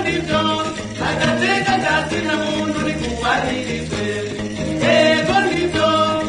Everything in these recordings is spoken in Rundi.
nibyo agateka kazina muntu rikubahirizwe ego nibyo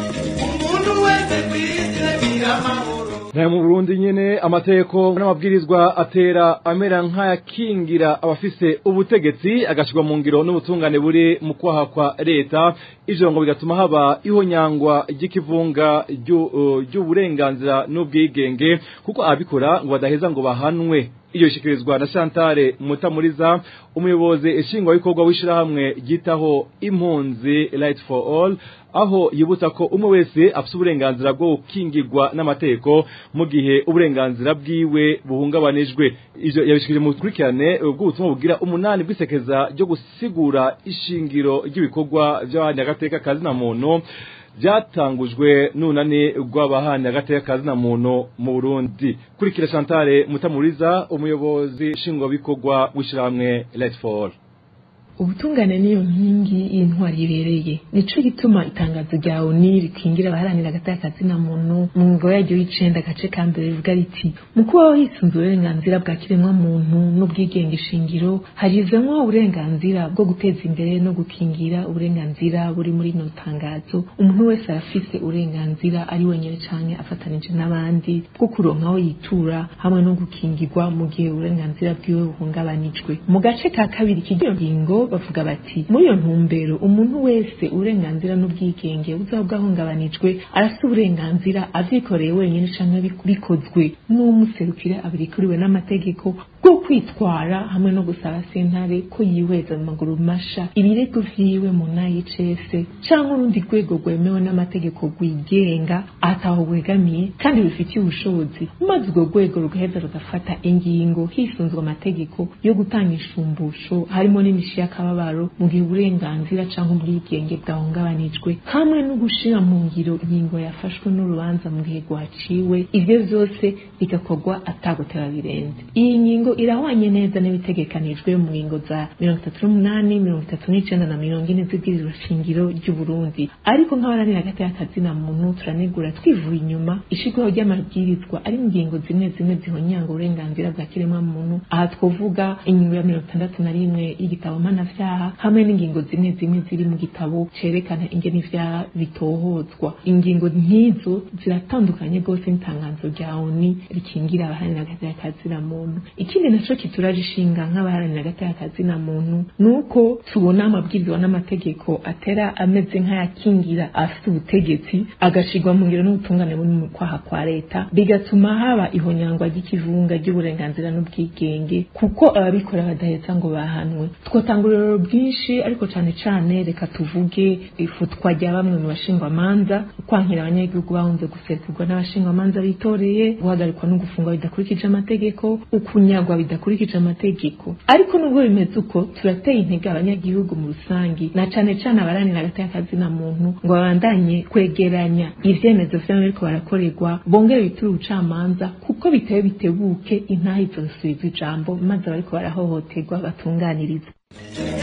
umuntu wese ku isi agira amahoro nayo mu burundi nyene amateko n'amabwirizwa atera amera nk'ayakingira abafise ubutegetsi agashirwa mu ngiro n'ubutungane buri mu kwaha kwa leta ivyo ngo bigatuma haba ihonyangwa ry'ikivunga ryu- uh, ry'uburenganzira n'ubwigenge kuko ababikora ngo badaheza ngo bahanwe iyo ishikirizwa na Chantal Mutamuriza umuyobozi ishingwabikorwa w'ishirahamwe ryitaho impunzi Light for All aho yibutsa ko umwe wese afite uburenganzira bwo gukingirwa n'amategeko mu gihe uburenganzira bwiwe buhungabanijwe ivyo yabishikije mu bukurikirane bw'ubutumwa bugira umunani bw'isekeza ryo gusigura ishingiro ry'ibikorwa vy'abandi agateka kazina muntu byatangujwe n'unani rw'abahani agateka kazina muntu mu Burundi kurikira Chantal Mutamuriza umuyobozi nshingwabikorwa w'ishirahamwe Light for All ubutungane niyo nkingi y'intwari ibereye nico gituma itangazo rya oni rikingira abaharanira agateka kazina muntu mu ngo yaryo y'icenda agace ka mbere rivuga riti mu kubaho hisunze uburenganzira bwa kiremwa muntu n'ubwigenge shingiro harizemwo uburenganzira bwo guteza imbere no gukingira uburenganzira buri muri ino tangazo umuntu wese arafise uburenganzira ari wenyene canke afatanije n'abandi bwo kuronka aho yitura hamwe no gukingirwa mu gihe uburenganzira bwiwe buhungabanijwe mu gace ka kabiri k'iyo ngingo bavuga bati muri iyo ntumbero umuntu wese uburenganzira n'ubwigenge buzaba bwahungabanijwe arafite uburenganzira avyikoreye wenyine canke biku- bikozwe n'umuserukire abirikuriwe n'amategeko bwo kwitwara hamwe no gusaba sentare ko yihweza mu maguru masha ibirego vyiwe mu nayicese canke urundi rwego rwemewe n'amategeko rwigenga ataho rwegamiye kandi rufitiye ubushobozi maze urwo rwego rugaheza rugafata ingingo hisunzwe amategeko yo gutanga ishumbusho harimo n'imishi y'akababaro mu gihe uburenganzira canke ubwigenge bwahungabanijwe hamwe no gushira mu ngiro ingingo yafashwe n'urubanza mu gihe rwaciwe ivyo vyose bigakorwa atagutera birenze iyi ngingo irahwanye neza n'ibitegekanijwe mu ngingo za mirongo itatu n'umunani mirongo itatu n'icenda na mirongo ine z'ibwirizwa shingiro ry'uburundi ariko nk'abaranira hagati y'akazina muntu turanegura twivuye inyuma ishirwaho ry'amabwirizwa ari ingingo zimwe zimwe zihonyanga uburenganzira bwa kiremwa muntu aha twovuga ingingo ya mirongo itandatu na rimwe y'igitabo mpanavyaha hamwe n'ingingo zimwe zimwe ziri mu gitabo cerekana ingene ivyaha bitohozwa ingingo nk'izo ziratandukanye rwose n'itangazo rya oni rikingira abaharanira hagati y'akazina muntu ikindi naco kituraje ishinga nk'abaharanira hagati y'akazina muntu ni uko tubona amabwirizwa n'amategeko atera ameze nk'ayakingira afite ubutegetsi agashirwa mu ngiro n'ubutungane buri mu kwaha kwa leta bigatuma haba ihonyangwa ry'ikivunga ry'uburenganzira n'ubwigenge kuko ababikora badaheza ngo bahanwe twotanga ururero bwinshi ariko cane cane reka tuvuge ifutwa rya bamwe mu bashingwamanza kwankira abanyagihugu bahunze guserukirwa n'abashingwamanza bitoreye guhagarikwa no gufungwa bidakurikije amategeko ukunyagwa bidakurikije amategeko ariko nubwo bimeze uko turateye intege abanyagihugu mu rusangi na cane cane abaranira hagati y'akazina muntu ngo babandanye kwegeranya ivyemezo vyabo bariko barakorerwa bongere biture ubucamanza kuko biteye bitebuke intaha izosubizwa ijambo maze abariko barahohoterwa batunganirizwe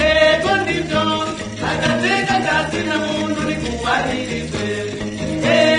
ego nibyo agateka kazina muntu rikubahirizwe